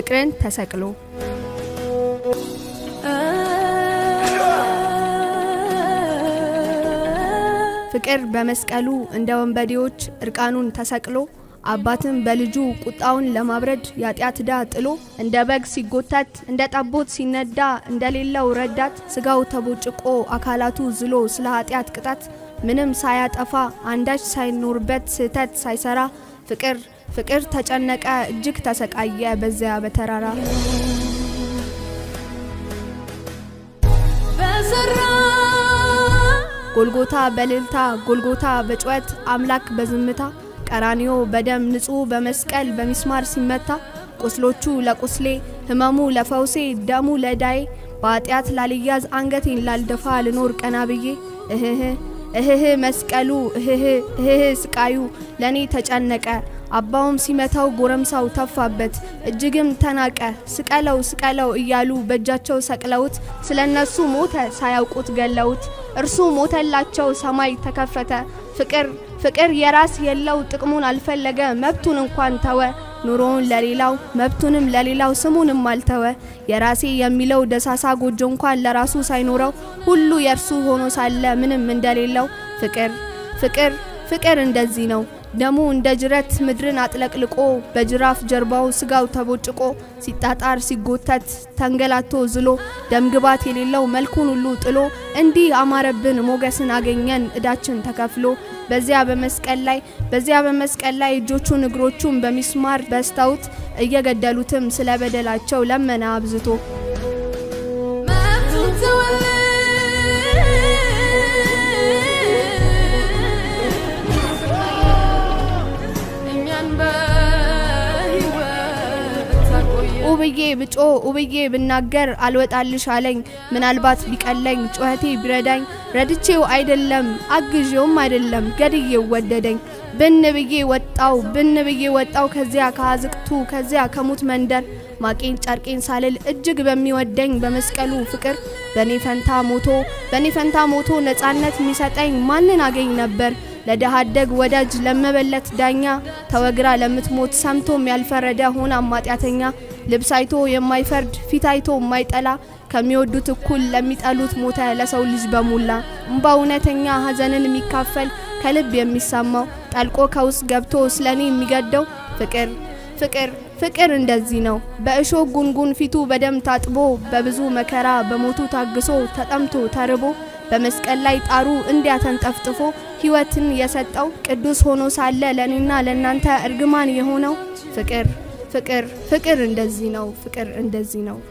ፍቅርን ተሰቅሎ ፍቅር በመስቀሉ እንደ ወንበዴዎች እርቃኑን ተሰቅሎ አባትም በልጁ ቁጣውን ለማብረድ የኃጢአት ዕዳ ጥሎ እንደ በግ ሲጎተት እንደ ጠቦት ሲነዳ እንደሌለው ረዳት ስጋው ተቦጭቆ አካላቱ ዝሎ ስለ ኃጢአት ቅጣት ምንም ሳያጠፋ አንዳች ሳይኖርበት ስህተት ሳይሰራ ፍቅር ፍቅር ተጨነቀ እጅግ ተሰቃየ በዚያ በተራራ ጎልጎታ በልልታ ጎልጎታ በጩኸት አምላክ በዝምታ ቀራኒዮ በደም ንጹሕ በመስቀል በሚስማር ሲመታ ቁስሎቹ ለቁስሌ ህመሙ ለፈውሴ ደሙ ለዳዬ በኃጢአት ላልያዝ አንገቴን ላልደፋ ልኖር ቀና ብዬ እህህ እህህ መስቀሉ እህህ እህህ ስቃዩ ለእኔ ተጨነቀ አባውም ሲመታው ጎረምሳው ተፋበት እጅግም ተናቀ ስቀለው ስቀለው እያሉ በእጃቸው ሰቅለውት ስለ እነሱ ሞተ ሳያውቁት ገለውት እርሱ ሞተላቸው ሰማይ ተከፈተ ፍቅር ፍቅር የራስ የለው ጥቅሙን አልፈለገ መብቱን እንኳን ተወ ኑሮውን ለሌላው መብቱንም ለሌላው ስሙንም አልተወ የራሴ የሚለው ደሳሳ ጎጆ እንኳን ለራሱ ሳይኖረው ሁሉ የእርሱ ሆኖ ሳለ ምንም እንደሌለው ፍቅር ፍቅር ፍቅር እንደዚህ ነው ደሙ እንደ ጅረት ምድርን አጥለቅልቆ በጅራፍ ጀርባው ስጋው ተቦጭቆ ሲጣጣር ሲጎተት ተንገላቶ ዝሎ ደምግባት የሌለው መልኩን ሁሉ ጥሎ እንዲህ አማረብን ሞገስን አገኘን እዳችን ተከፍሎ በዚያ በመስቀል ላይ በዚያ በመስቀል ላይ እጆቹን እግሮቹን በሚስማር በስተውት እየገደሉትም ስለ በደላቸው ለመነ አብዝቶ ኡብዬ ብጮ ኡብዬ ብናገር አልወጣልሽ አለኝ ምናልባት ቢቀለኝ ጩኸቴ ቢረዳኝ ረድቼው አይደለም አግዤውም አይደለም ገድዬው ወደደኝ ብን ብዬ ወጣው ብን ብዬ ወጣው ከዚያ ከአዝቅቱ ከዚያ ከሙት መንደር ማቄን ጨርቄን ሳልል እጅግ በሚወደኝ በመስቀሉ ፍቅር በኔ ፈንታ ሞቶ በኔ ፈንታ ሞቶ ነጻነት የሚሰጠኝ ማንን አገኝ ነበር ለድሃ አደግ ወዳጅ ለመበለት ዳኛ ተወግራ ለምትሞት ሰምቶም ያልፈረደ ሆና ማጢአተኛ ልብስ አይቶ የማይፈርድ ፊት አይቶ የማይጠላ ከሚወዱት እኩል ለሚጠሉት ሞተ ለሰው ልጅ በሙላ እምባ እውነተኛ ሐዘንን የሚካፈል ከልብ የሚሰማው ጠልቆ ከውስጥ ገብቶ ስለኔ የሚገደው ፍቅር ፍቅር ፍቅር እንደዚህ ነው። በእሾህ ጉንጉን ፊቱ በደም ታጥቦ በብዙ መከራ በሞቱ ታግሶ ተጠምቶ ተርቦ በመስቀል ላይ ጣሩ እንዲያ ተንጠፍጥፎ ሕይወትን የሰጠው ቅዱስ ሆኖ ሳለ ለእኔና ለእናንተ እርግማን የሆነው ፍቅር ፍቅር ፍቅር እንደዚህ ነው። ፍቅር እንደዚህ ነው።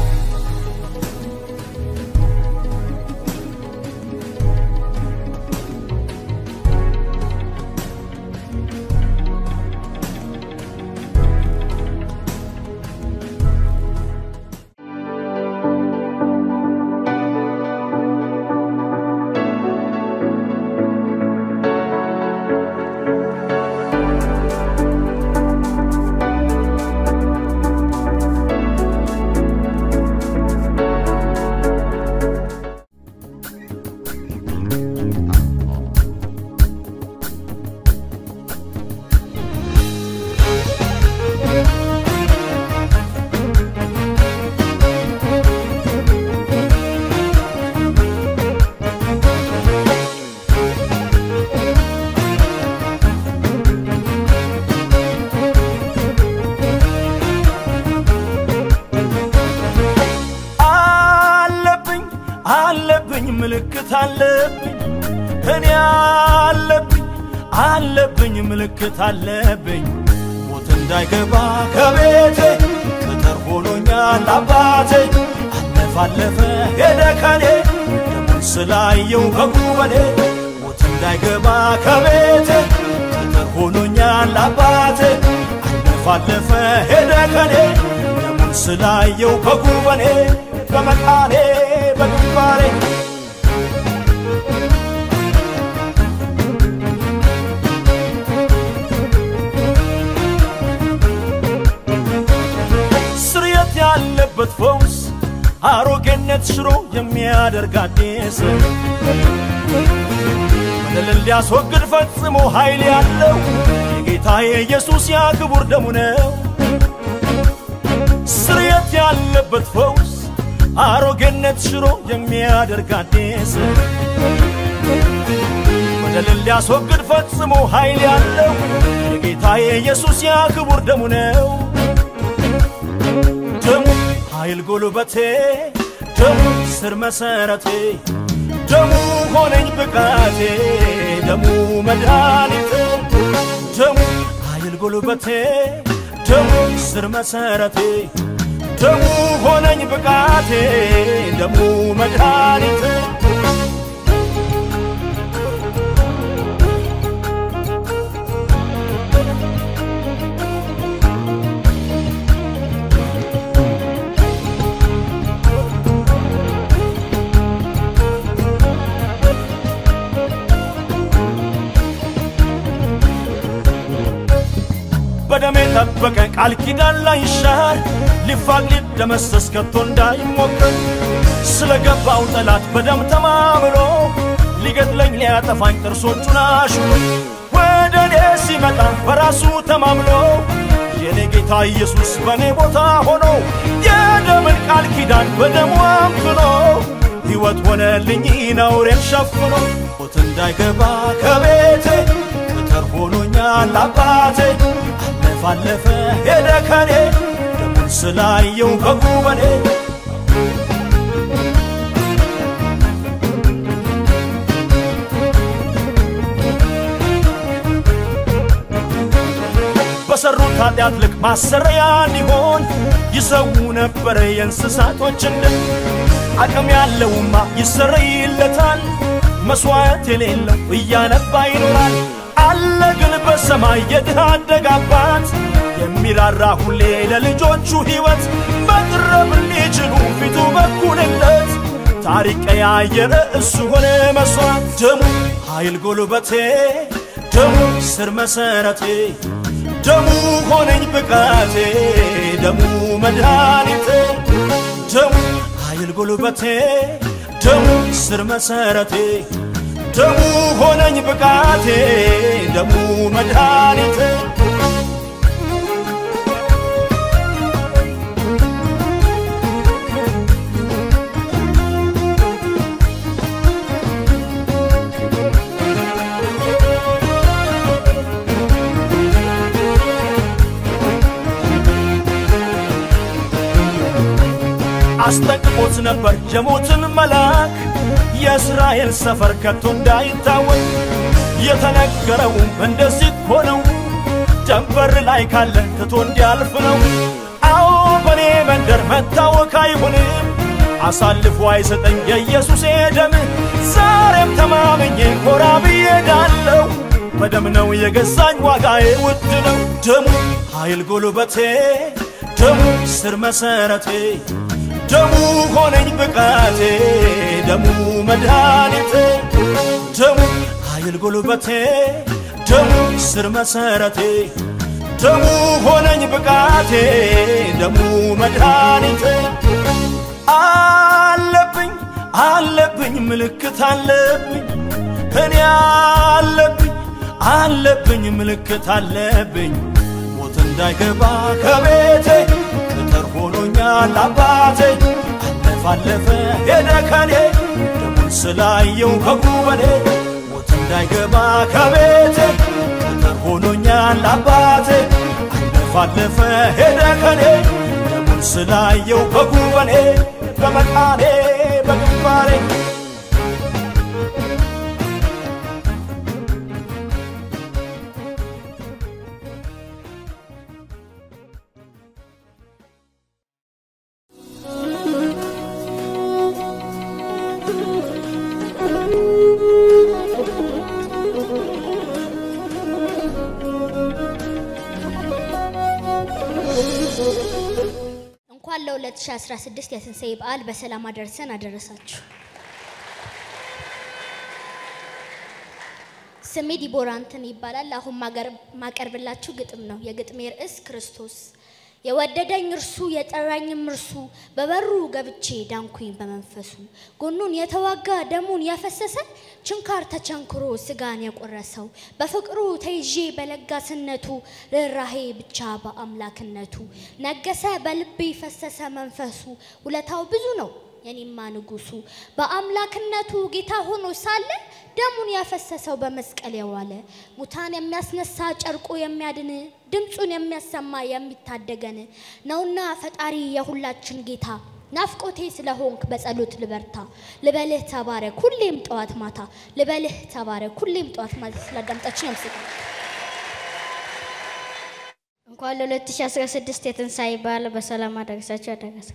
አለብኝ ምልክት አለብኝ እኔ አለብኝ አለብኝ ምልክት አለብኝ ሞት እንዳይገባ ከቤቴ ቅጥር ሆኖኛል አባቴ አለፈ አለፈ ሄደ ከኔ ደሙን ስላየው በጉበኔ ሞት እንዳይገባ ከቤቴ ቅጥር ሆኖኛል አባቴ አለፈ አለፈ ሄደ ከኔ ደሙን ስላየው በጉበኔ በመቃኔ በግንባሬ ስርየት ያለበት ፈውስ አሮጌነት ሽሮ የሚያደርግ አዲስ በደልን ሊያስወግድ ፈጽሞ ኃይል ያለው የጌታ የኢየሱስ ያ ክቡር ደሙ ነው። ስርየት ያለበት ፈውስ አሮጌነት ሽሮ የሚያደርግ አዲስ በደልን ሊያስወግድ ፈጽሞ ኃይል ያለው የጌታ የኢየሱስ ያ ክቡር ደሙ ነው። ደሙ ኃይል ጉልበቴ፣ ደሙ ስር መሰረቴ፣ ደሙ ሆነኝ ብቃቴ፣ ደሙ መድኃኒቴ፣ ደሙ ኃይል ጉልበቴ፣ ደሙ ስር መሰረቴ፣ ደሙ ሆነኝ ብቃቴ፣ ደሙ መድኃኒቴ በደም የጠበቀ ቃል ኪዳን ላይ ይሻር ሊፋቅ ሊደመሰስ ከቶ እንዳይሞከር ስለ ገባው ጠላት በደም ተማምሎ ሊገድለኝ ሊያጠፋኝ ጥርሶቹን አሽሎ ወደ እኔ ሲመጣ በራሱ ተማምሎ የኔ ጌታ ኢየሱስ በእኔ ቦታ ሆኖ የደምን ቃል ኪዳን በደሙ አምክኖ ሕይወት ሆነልኝ ነውሬን ሸፍኖ ሞት እንዳይገባ ከቤቴ ቅጥር ሆኖኛል አባቴ አለፋለፈ ሄደ ከኔ ደሙን ስላየው ከጉበኔ በሰሩት ኃጢአት ልክ ማሰረያ እንዲሆን ይሰው ነበረ የእንስሳቶችን ደም አቅም ያለውማ ይሰረይለታል መስዋዕት የሌለው እያነባ ይኖራል አለ ግን በሰማይ የድሃ አደግ አባት የሚራራ ሁሌ ለልጆቹ ሕይወት መቅረብ ሊችሉ ፊቱ በኩልነት ታሪክ ቀያየረ እሱ ሆነ መስዋዕት ደሙ ኃይል ጉልበቴ ደሙ ስር መሰረቴ ደሙ ሆነኝ ብቃቴ ደሙ መድኃኒቴ ደሙ ኃይል ጉልበቴ ደሙ ስር መሰረቴ ደሙ ሆነኝ ብቃቴ ደሙ መድኃኒቴ አስጠንቅቆት ነበር የሞትን መልአክ የእስራኤል ሰፈር ከቶ እንዳይታወቅ የተነገረውም እንደዚህ እኮ ነው ጀንበር ላይ ካለ ትቶ እንዲያልፍ ነው አዎ በኔ መንደር መታወክ አይሆንም አሳልፎ አይሰጠኝ የኢየሱስ ደም ዛሬም ተማምኜ ኮራ ብዬ ዳለው በደም ነው የገዛኝ ዋጋዬ ውድ ነው ደሙ ኃይል ጉልበቴ ደሙ ስር መሰረቴ ደሙ ሆነኝ ብቃቴ ደሙ መድኃኒቴ ደሙ ኃይል ጉልበቴ ደሙ ስር መሰረቴ ደሙ ሆነኝ ብቃቴ ደሙ መድኃኒቴ አለብኝ አለብኝ ምልክት አለብኝ እኔ አለብኝ አለብኝ ምልክት አለብኝ ሞት እንዳይገባ ከቤቴ ቅጥር ሆኖኛል አባቴ አለፋለፈ ሄደ ከኔ ደሙን ስላየው ከጉበኔ ሞት እንዳይገባ ከቤቴ ቅጥር ሆኖኛል አባቴ አለፋለፈ ሄደ ከኔ ደሙን ስላየው ከጉበኔ በመቃኔ በግንባሬ እንኳን ለ2016 የትንሣኤ በዓል በሰላም አደረሰን አደረሳችሁ። ስሜ ዲቦራ እንትን ይባላል። አሁን ማቀርብላችሁ ግጥም ነው። የግጥሜ ርዕስ ክርስቶስ። የወደደኝ እርሱ የጠራኝም እርሱ በበሩ ገብቼ ዳንኩኝ በመንፈሱ ጎኑን የተዋጋ ደሙን ያፈሰሰ ችንካር ተቸንክሮ ስጋን የቆረሰው በፍቅሩ ተይዤ በለጋስነቱ ርኅራሄ ብቻ በአምላክነቱ ነገሰ በልቤ ፈሰሰ መንፈሱ ውለታው ብዙ ነው የኔማ ንጉሱ በአምላክነቱ ጌታ ሆኖ ሳለ ደሙን ያፈሰሰው በመስቀል የዋለ ሙታን የሚያስነሳ ጨርቆ የሚያድን ድምፁን የሚያሰማ የሚታደገን ነውና ፈጣሪ የሁላችን ጌታ ናፍቆቴ ስለሆንክ በጸሎት ልበርታ ልበልህ ተባረክ ሁሌም ጠዋት ማታ ልበልህ ተባረክ ሁሌም ጠዋት ማታ ስላዳምጣችን ያመሰግናል። እንኳን ለ2016 የትንሣኤ በዓል በሰላም አደረሳችሁ አደረሰ።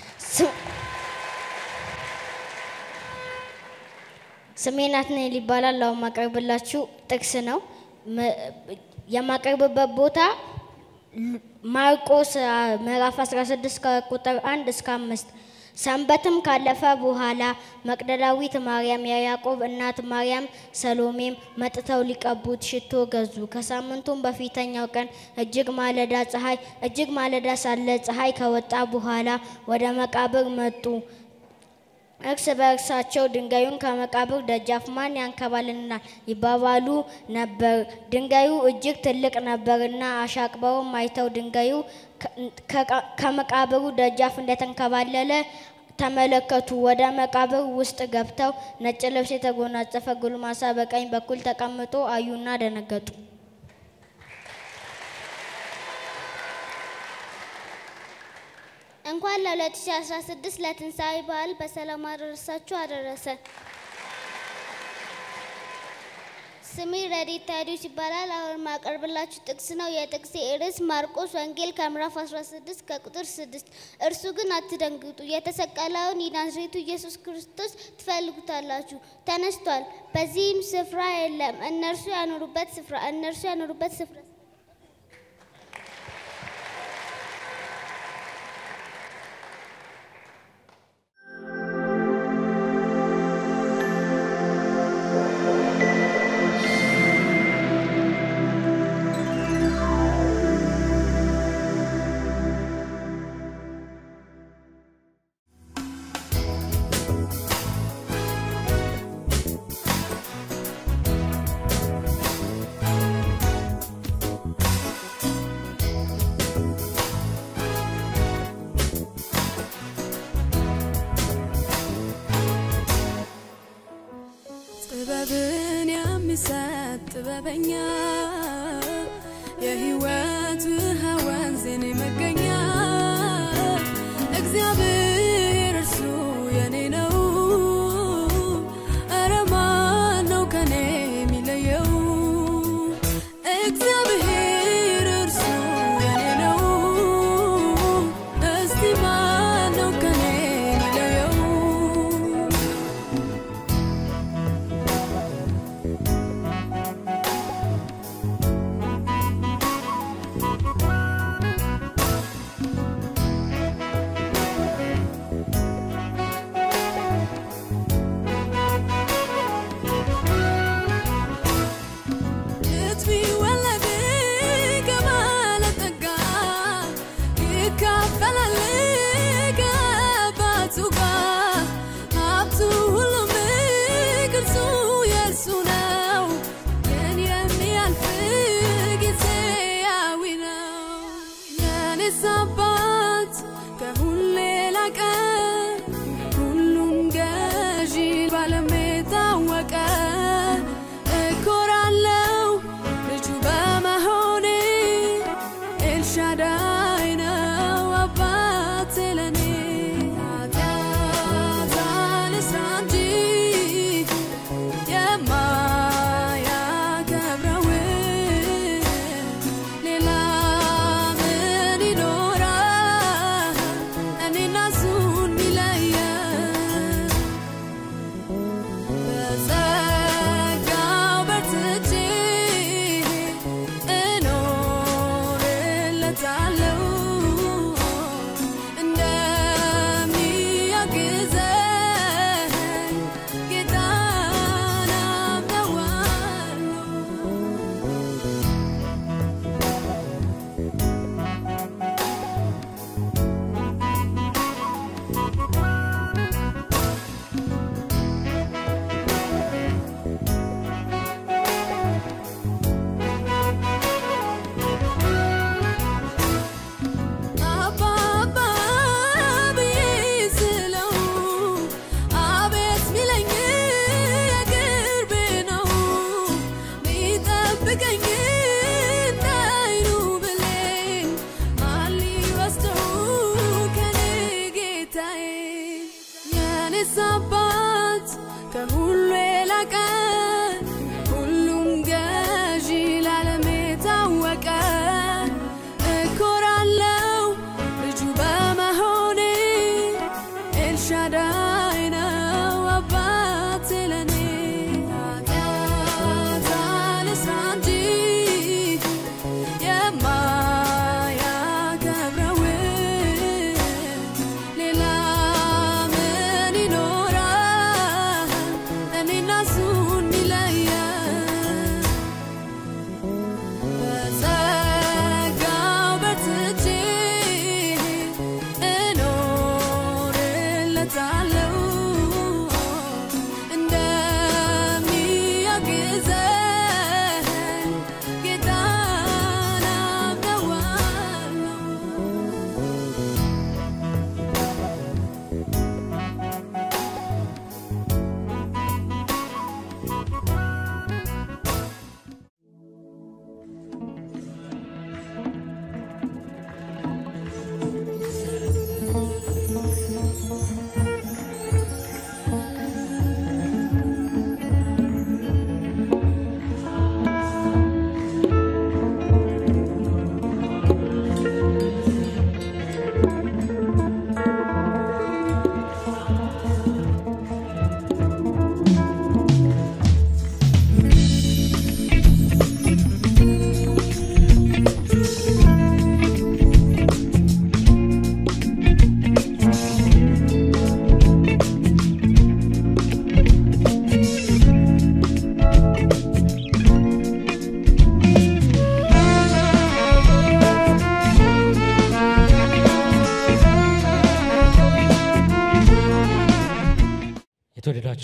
ስሜ ናትናኤል ይባላል። አሁን ማቀርብላችሁ ጥቅስ ነው። መ- የማቀርብበት ቦታ ሉ- ማርቆስ አ, ምዕራፍ 16 ከቁጥር 1 እስከ 5 ሰንበትም ካለፈ በኋላ መቅደላዊት ማርያም፣ የያዕቆብ እናት ማርያም፣ ሰሎሜም መጥተው ሊቀቡት ሽቶ ገዙ። ከሳምንቱም በፊተኛው ቀን እጅግ ማለዳ ፀሐይ እጅግ ማለዳ ሳለ ፀሐይ ከወጣ በኋላ ወደ መቃብር መጡ። እርስ በእርሳቸው ድንጋዩን ከመቃብር ደጃፍ ማን ያንከባልልናል ይባባሉ ነበር። ድንጋዩ እጅግ ትልቅ ነበርና አሻቅበውም አይተው ድንጋዩ ከ- ከመቃብሩ ደጃፍ እንደተንከባለለ ተመለከቱ። ወደ መቃብር ውስጥ ገብተው ነጭ ልብስ የተጎናጸፈ ጎልማሳ በቀኝ በኩል ተቀምጦ አዩና ደነገጡ። እንኳን ለ2016 ለትንሣኤ በዓል በሰላም አደረሳችሁ አደረሰ። ስሜ ረዲት ታዲዮስ ይባላል። አሁን ማቀርብላችሁ ጥቅስ ነው። የጥቅሴ ርዕስ ማርቆስ ወንጌል ከምዕራፍ 16 ከቁጥር 6 እርሱ ግን አትደንግጡ፣ የተሰቀለውን የናዝሬቱ ኢየሱስ ክርስቶስ ትፈልጉታላችሁ፣ ተነስቷል፣ በዚህም ስፍራ የለም። እነርሱ ያኖሩበት ስፍራ እነርሱ ያኖሩበት ስፍራ ጥበብን የሚሰጥ ጥበበኛ የሕይወት ውሃ ወንዝን መገኛ እግዚአብሔር እርሱ የኔ ነው። ኧረ ማን ነው ከኔ የሚለየው? እግዚአብሔር እርሱ የኔ ነው። እስቲ ማን ነው ከኔ የሚለየው?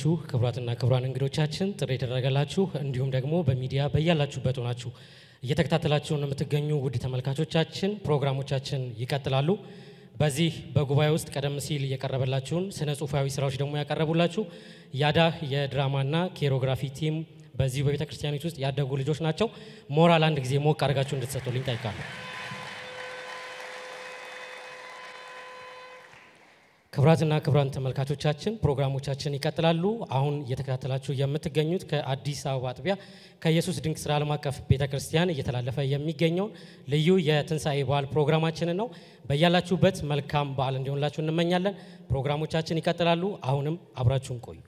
የተወደዳችሁ ክቡራትና ክቡራን እንግዶቻችን ጥሪ የተደረገላችሁ እንዲሁም ደግሞ በሚዲያ በያላችሁበት ሆናችሁ እየተከታተላችሁን የምትገኙ ውድ ተመልካቾቻችን ፕሮግራሞቻችን ይቀጥላሉ። በዚህ በጉባኤ ውስጥ ቀደም ሲል የቀረበላችሁን ስነ ጽሁፋዊ ስራዎች ደግሞ ያቀረቡላችሁ ያዳህ የድራማና ኬሮግራፊ ቲም በዚሁ በቤተ ክርስቲያኒት ውስጥ ያደጉ ልጆች ናቸው። ሞራል አንድ ጊዜ ሞቅ አድርጋችሁ እንድትሰጡልኝ ጠይቃለሁ። ክቡራትና ክቡራን ተመልካቾቻችን ፕሮግራሞቻችን ይቀጥላሉ። አሁን እየተከታተላችሁ የምትገኙት ከአዲስ አበባ አጥቢያ ከኢየሱስ ድንቅ ስራ ዓለም አቀፍ ቤተ ክርስቲያን እየተላለፈ የሚገኘውን ልዩ የትንሣኤ በዓል ፕሮግራማችንን ነው። በያላችሁበት መልካም በዓል እንዲሆንላችሁ እንመኛለን። ፕሮግራሞቻችን ይቀጥላሉ። አሁንም አብራችሁን ቆዩ።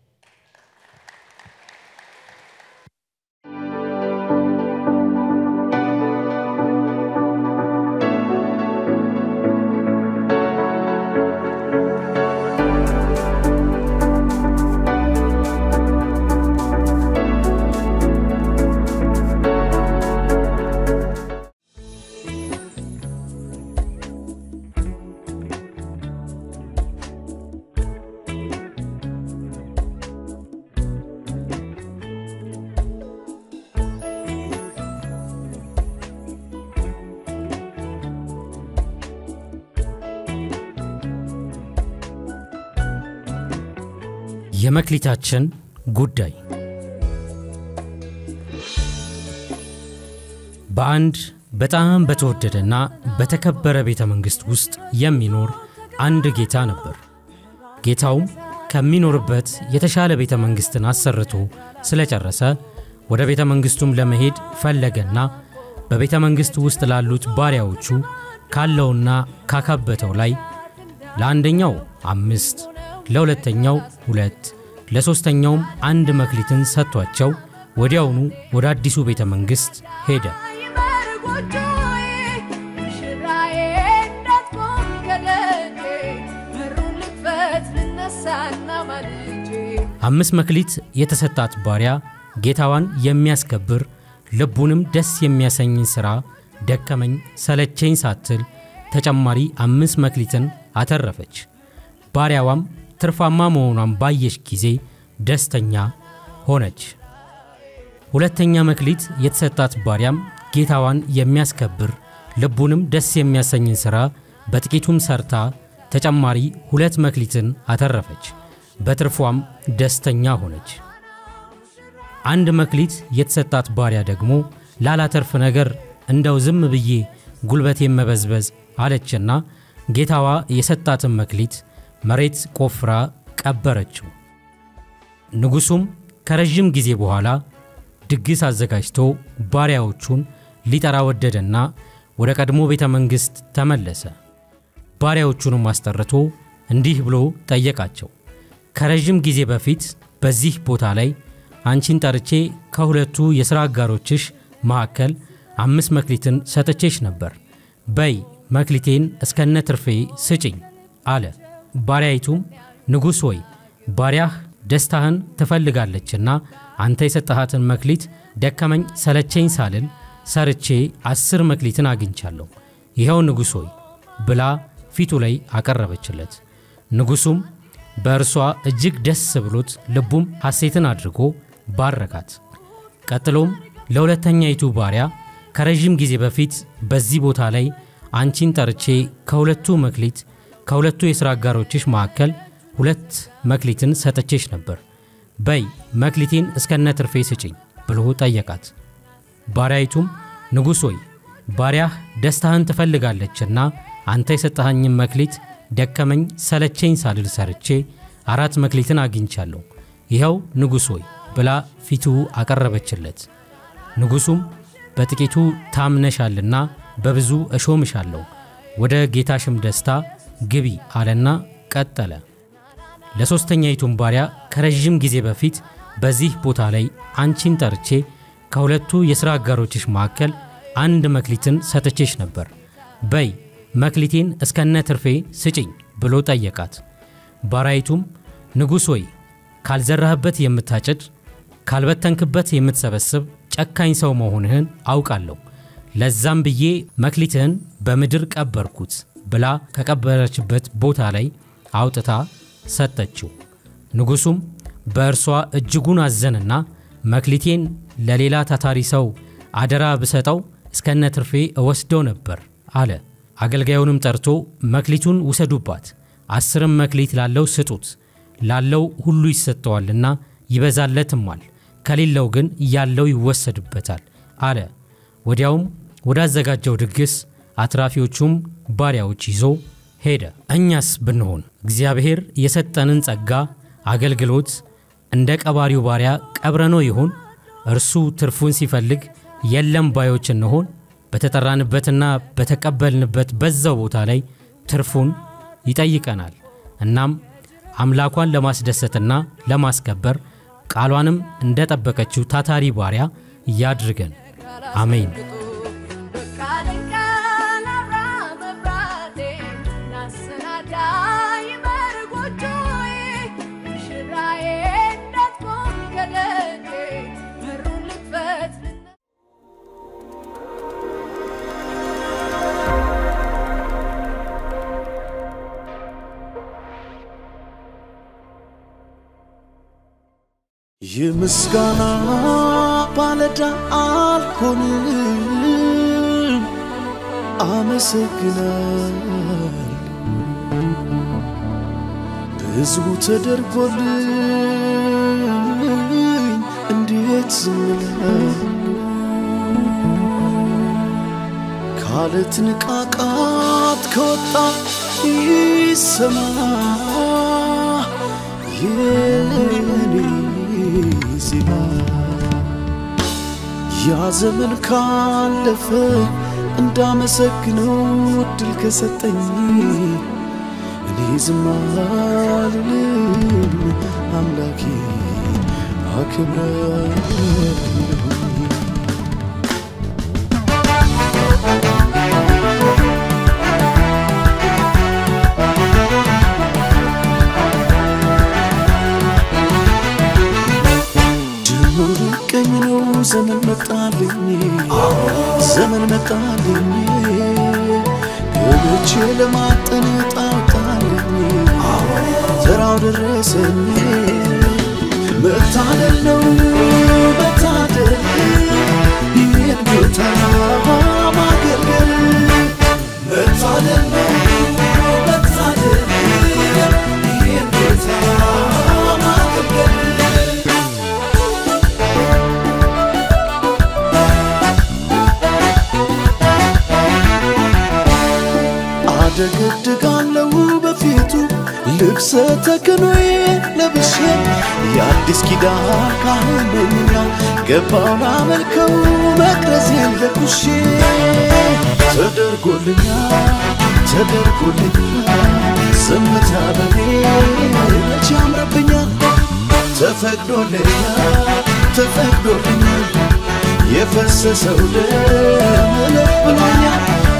የመክሊታችን ጉዳይ በአንድ በጣም በተወደደና በተከበረ ቤተ መንግሥት ውስጥ የሚኖር አንድ ጌታ ነበር። ጌታውም ከሚኖርበት የተሻለ ቤተ መንግሥትን አሰርቶ ስለጨረሰ ወደ ቤተ መንግሥቱም ለመሄድ ፈለገና በቤተ መንግሥቱ ውስጥ ላሉት ባሪያዎቹ ካለውና ካካበተው ላይ ለአንደኛው አምስት ለሁለተኛው ሁለት ለሦስተኛውም አንድ መክሊትን ሰጥቷቸው ወዲያውኑ ወደ አዲሱ ቤተ መንግሥት ሄደ። አምስት መክሊት የተሰጣት ባሪያ ጌታዋን የሚያስከብር ልቡንም ደስ የሚያሰኝን ሥራ ደከመኝ ሰለቸኝ ሳትል ተጨማሪ አምስት መክሊትን አተረፈች። ባሪያዋም ትርፋማ መሆኗን ባየች ጊዜ ደስተኛ ሆነች። ሁለተኛ መክሊት የተሰጣት ባሪያም ጌታዋን የሚያስከብር ልቡንም ደስ የሚያሰኝን ሥራ በጥቂቱም ሰርታ ተጨማሪ ሁለት መክሊትን አተረፈች። በትርፏም ደስተኛ ሆነች። አንድ መክሊት የተሰጣት ባሪያ ደግሞ ላላተርፍ ነገር እንደው ዝም ብዬ ጉልበቴን መበዝበዝ አለችና ጌታዋ የሰጣትን መክሊት መሬት ቆፍራ ቀበረችው። ንጉሡም ከረዥም ጊዜ በኋላ ድግስ አዘጋጅቶ ባሪያዎቹን ሊጠራ ወደደና ወደ ቀድሞ ቤተ መንግሥት ተመለሰ። ባሪያዎቹንም አስጠርቶ እንዲህ ብሎ ጠየቃቸው። ከረዥም ጊዜ በፊት በዚህ ቦታ ላይ አንቺን ጠርቼ ከሁለቱ የሥራ አጋሮችሽ መካከል አምስት መክሊትን ሰጥቼሽ ነበር። በይ መክሊቴን እስከነ ትርፌ ስጭኝ አለ። ባሪያይቱም ንጉሥ ሆይ ባሪያህ ደስታህን ትፈልጋለችና አንተ የሰጠሃትን መክሊት ደከመኝ ሰለቸኝ ሳልል ሰርቼ አስር መክሊትን አግኝቻለሁ። ይኸው ንጉሥ ሆይ ብላ ፊቱ ላይ አቀረበችለት። ንጉሡም በእርሷ እጅግ ደስ ብሎት ልቡም ሐሴትን አድርጎ ባረካት። ቀጥሎም ለሁለተኛይቱ ባሪያ ከረዥም ጊዜ በፊት በዚህ ቦታ ላይ አንቺን ጠርቼ ከሁለቱ መክሊት ከሁለቱ የሥራ አጋሮችሽ መካከል ሁለት መክሊትን ሰጥቼሽ ነበር። በይ መክሊቴን እስከነ ትርፌ ስጭኝ ብሎ ጠየቃት። ባሪያይቱም ንጉሥ ሆይ ባሪያህ ደስታህን ትፈልጋለችና አንተ የሰጠኸኝን መክሊት ደከመኝ ሰለቸኝ ሳልል ሰርቼ አራት መክሊትን አግኝቻለሁ። ይኸው ንጉሥ ሆይ ብላ ፊቱ አቀረበችለት። ንጉሡም በጥቂቱ ታምነሻልና በብዙ እሾምሻለሁ፣ ወደ ጌታሽም ደስታ ግቢ አለና ቀጠለ። ለሦስተኛይቱም ባሪያ ከረዥም ጊዜ በፊት በዚህ ቦታ ላይ አንቺን ጠርቼ ከሁለቱ የሥራ አጋሮችሽ መካከል አንድ መክሊትን ሰጥቼሽ ነበር። በይ መክሊቴን እስከነ ትርፌ ስጭኝ ብሎ ጠየቃት። ባሪያይቱም ንጉሥ ሆይ ካልዘራህበት የምታጭድ ካልበተንክበት የምትሰበስብ ጨካኝ ሰው መሆንህን አውቃለሁ። ለዛም ብዬ መክሊትህን በምድር ቀበርኩት ብላ ከቀበረችበት ቦታ ላይ አውጥታ ሰጠችው። ንጉሡም በእርሷ እጅጉን አዘንና መክሊቴን ለሌላ ታታሪ ሰው አደራ ብሰጠው እስከነ ትርፌ እወስደው ነበር አለ። አገልጋዩንም ጠርቶ መክሊቱን ውሰዱባት፣ አስርም መክሊት ላለው ስጡት፣ ላለው ሁሉ ይሰጠዋልና ይበዛለትማል፣ ከሌለው ግን ያለው ይወሰድበታል አለ። ወዲያውም ወዳዘጋጀው ድግስ አትራፊዎቹም ባሪያዎች ይዞ ሄደ። እኛስ ብንሆን እግዚአብሔር የሰጠንን ጸጋ አገልግሎት እንደ ቀባሪው ባሪያ ቀብረኖ ይሆን? እርሱ ትርፉን ሲፈልግ የለም ባዮች እንሆን? በተጠራንበትና በተቀበልንበት በዛው ቦታ ላይ ትርፉን ይጠይቀናል። እናም አምላኳን ለማስደሰትና ለማስከበር ቃሏንም እንደ ጠበቀችው ታታሪ ባሪያ ያድርገን። አሜን። የምስጋና ባለዳ አልሆንም፣ አመሰግናል ብዙ ተደርጎልኝ እንዴት ዝም እላለሁ? ካለት ንቃቃት ከወጣ ይሰማ የኔ ዜማ ያ ዘመን ካለፈ እንዳመሰግነው እድል ከሰጠኝ እኔ ዝም አልልም፣ አምላኬ አክብራለሁ። ቀኝ ነው ዘመን መጣልኝ ዘመን መጣልኝ ገብቼ ለማጠን ጣውጣልኝ ተራው ደረሰኝ መታደል ነው መታደል ይህን ጌታ ማገልገል መታደል ነው መታደል ይህን ጌታ ማገልገል አደገድጋለሁ በፊቱ ልብሰ ተክኖዬ ለብሼ የአዲስ ኪዳን ካህን ነኝና ገባው ላመልከው መቅረዜን ለኩሼ ተደርጎልኛል ተደርጎልኛል ዝምታ በኔ መቼ ያምርብኛል ተፈቅዶልኛል ተፈቅዶልኛል የፈሰሰው ደም እልፍ ብሎኛል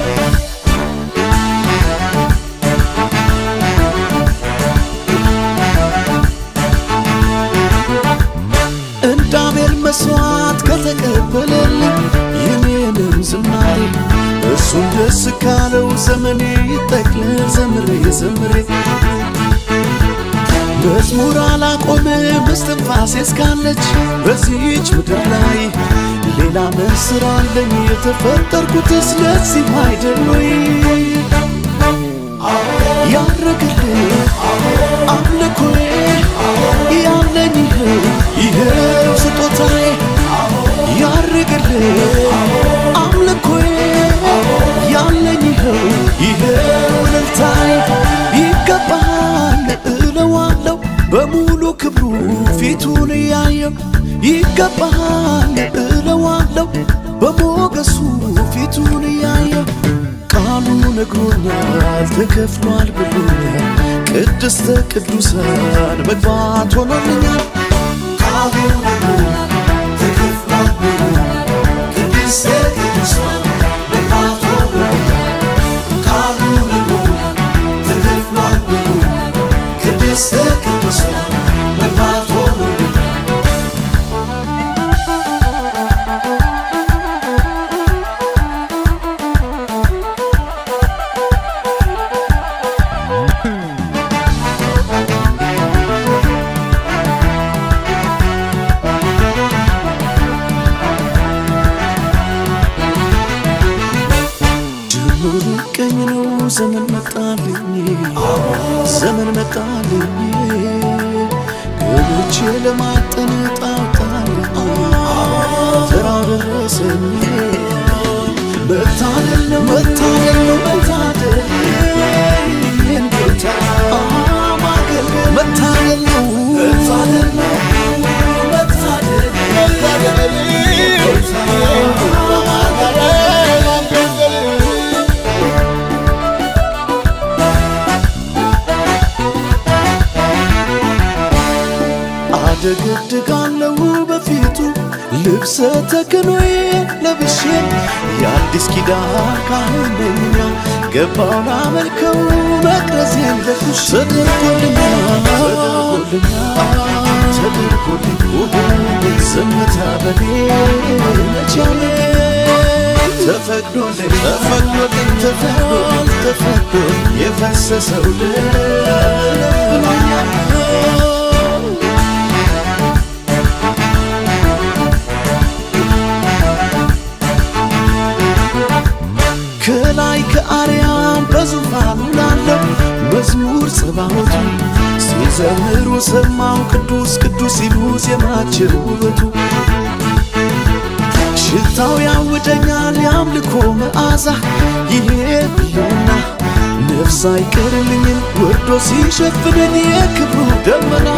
እንደ አቤል መስዋዕት ከተቀበለልኝ የኔንም ዝማሬ እሱን ደስ ካለው ዘመኔ ይጠቅልል ዘምሬ ዘምሬ መዝሙር አላቆምም እስትንፋሴ እስካለች በዚህች ምድር ላይ ሌላ ምን ስራ አለኝ የተፈጠርኩትስ ለዚህ አይደል ወይ ያረግልኝ አምልኮዬ ያለኝ ይኸው ይኸው ስጦታዬ ያርግልኝ አምልኮዬ ያለኝ ይኸው ይኸው እልልታዬ ይገባል እለዋለሁ በሙሉ ክብሩ ፊቱን እያየው ይገባል እለዋለሁ በሞገሱ ፊቱን እያየው ቃሉ ነግሮኛል ተከፍሏል ብሎኛል ቅድስተ ቅዱሳን መግባት ሆኖልኛል ቃሉ ነግሮኛል ተከፍሏል ብሎኛል ቅድስተ ቅዱሳን መግባት ሆኖልኛል ቃሉ ነግሮኛል ተከፍሏል ብሎኛል ቅድስተ ቅዱሳን መግባት ሆኖልኛል ዘመን መጣልኝ ዘመን መጣልኝ ገብቼ ለማጠን ጣጣልኝ ተራው ደረሰኝ መታደል ነው መታደል ነው መታደል ይህን ጌታ ማገልገል መታደል ነው መታደል ነው መታደል መታደል አደገድጋለሁ በፊቱ ልብሰ ተክኖዬ ለብሼ የአዲስ ኪዳን ካህን ነኛ ገባውን አመልከው መቅረዜን ለኩሽ ተደርጎልኛል ተደርጎልኝ ዝምታ በኔ መቻሌ ተፈቅዶልኝ ተፈቅዶልኝ ተፈቅዶልኝ ተፈቅዶልኝ የፈሰሰው ደም ብሎኛል ከላይ ከአርያም በዙፋኑ ላለው መዝሙር ጸባዖቱ ሲዘምሩ ሰማው ቅዱስ ቅዱስ ሲሉ ዜማቸው ውበቱ ሽታው ያውደኛል የአምልኮ መዓዛ ይሄ ብሎና ነፍስ አይቀርልኝም ወርዶ ሲሸፍነኝ የክብሩ ደመና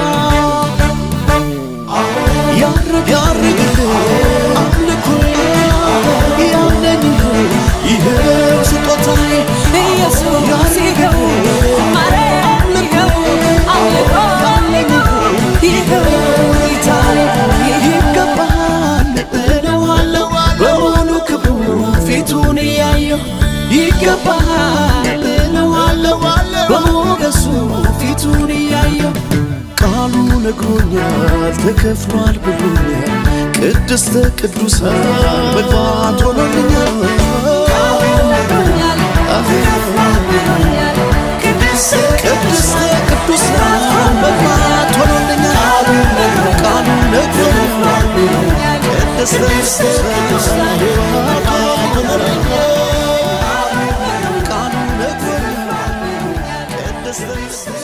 ያርግ ያርግልህ አምልኮ ያለኝ ይኸው ስጦታዬ ኢየሱስ ይኸው ማርያም ይኸው አምልኮ ይኸው ጌታዬ ይገባል እለዋለሁ በሙሉ ክብሩ ፊቱን እያየሁ ይገባል እለዋለሁ በሞገሱ ፊቱን እያየሁ ቃሉ ነግሮኛል ተከፍሏል ብሎኛል ቅድስተ ቅዱሳን መግባት ሆኖልኛል ቅድስተ ቅዱሳን መግባት ሆኖልኛል ቃሉ ነግሮኛል ቅድስተ ቅዱሳን መግባት ሆኖልኛል ቃሉ ነግሮኛል ቅድስተ